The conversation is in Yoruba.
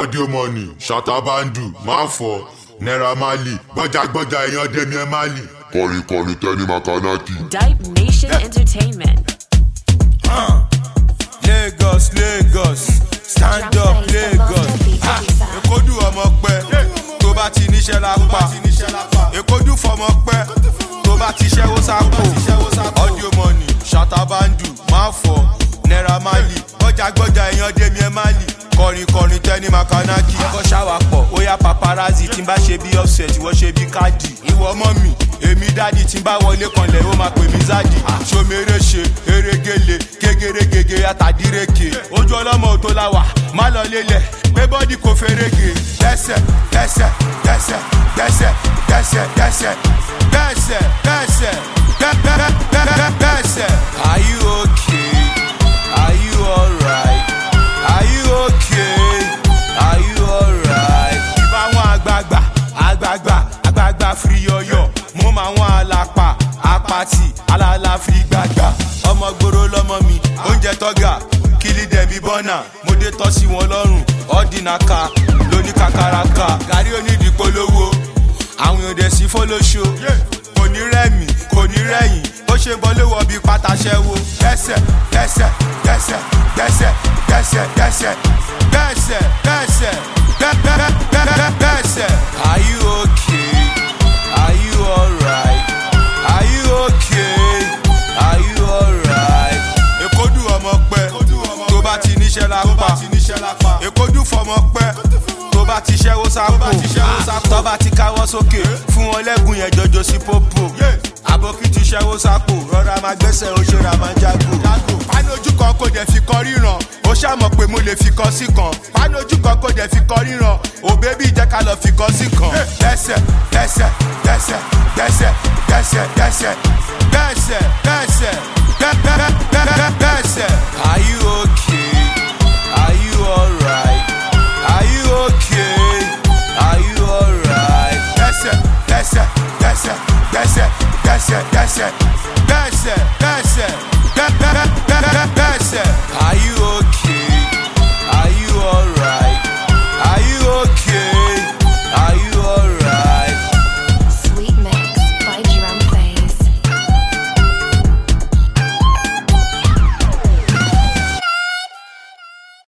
audio money ṣàtàbàndù máfọ naira marley gbọjàgbọjà èèyàn dẹmi ẹ marley. kọrin kọrin tẹni makanaki. Dipe Nation Entertainment. Lagos Lagos stand up Lagos Ha! Èkódù ọmọ pẹ tó bá ti níṣẹ́ lápá Èkódù fọmọ pẹ tó bá ti ṣẹ́wó sápò audio money ṣàtàbàndù máa fọ naira marley gbọ́jàgbọ́jà èèyàn dèmi ẹ̀ marley kọrin kọrin tẹni makanaki. ẹkọ ṣáwà pọ̀ ó yá paparazzi tí n bá ṣe bí offset ìwọ ṣe bí káàdì. ìwọ ọmọ mi èmi dádì tí n bá wọlé kanlẹ̀ ó máa pè mí zádì. ṣomere ṣe erégele kégerégege àtàdíreke. ojú ọlọ́mọ tó la wà má lọ lélẹ̀ pé bọ́dì kò ferege. dẹ́sẹ̀ dẹ́sẹ̀ dẹ́sẹ̀ dẹ́sẹ̀ dẹ́sẹ̀ dẹ́sẹ̀ dẹ́sẹ̀ dẹ́sẹ̀ dẹ́sẹ̀. are you okay? are you alright? are you okay? are you alright? ìbá wọn àgbààgbà àgbààgbà àgbààgbà firi yọyọ mo máa wọn àlàpà apàtì alala firi gbàgbà ọmọ gbòòrò lọmọ mi oúnjẹ tọ́gà kílí dẹ̀bi bọ́nà mo dé tọ́ sí wọn lọ́rùn ọ́dínàká lóní kàkàràkà gàrí onídìí polówó àwọn èèyàn dẹ̀ sí fọlọ́ṣọ kò ní rẹ́mi kò ní rẹ́yìn ó ṣe bọ́lé wọ bí pátáṣẹ́wó dẹ́sẹ̀ dẹ́sẹ̀ dẹ́sẹ̀ dẹ́sẹ̀ dẹ́sẹ̀ dẹ́sẹ̀ dẹ́sẹ̀ dẹ́sẹ̀ dẹ́sẹ̀. are you okay? are you alright? are you okay? are you alright? èkódù ọmọ pẹ tó bá ti níṣẹ́ lápá èkódù fọmọ pẹ tó bá ti ṣẹ́wó sápò tó bá ti káwọ́ sókè fún wọn lẹ́gùn yẹn jọjọ sí pópó àbókí ti ṣẹ́wó sápò rọra máa gbẹ́sẹ̀ ó ṣera máa jágò. pánú ojú kan kò dẹ̀ fi kọ ríran ó ṣàmọ̀ pé mo lè fi kọ sí kan pánú ojú kan kò dẹ̀ fi kọ ríran ò bébí jẹ́ ká lọ fi kọ sí kan. dẹ́sẹ̀ dẹ́sẹ̀ dẹ́sẹ̀ dẹ́sẹ̀ dẹ́sẹ̀ dẹ́sẹ̀ dẹ́sẹ̀ dẹ́sẹ̀ dẹ́sẹ̀. are you okay? are you alright? are you okay? are you alright? dẹ́sẹ̀ dẹ́sẹ̀ dẹ́sẹ̀ dẹ́sẹ̀ dẹ́sẹ̀ dẹ́sẹ̀ dẹ́sẹ̀ dẹ́sẹ̀ dẹ́sẹ̀ dẹ́sẹ̀. are you okay?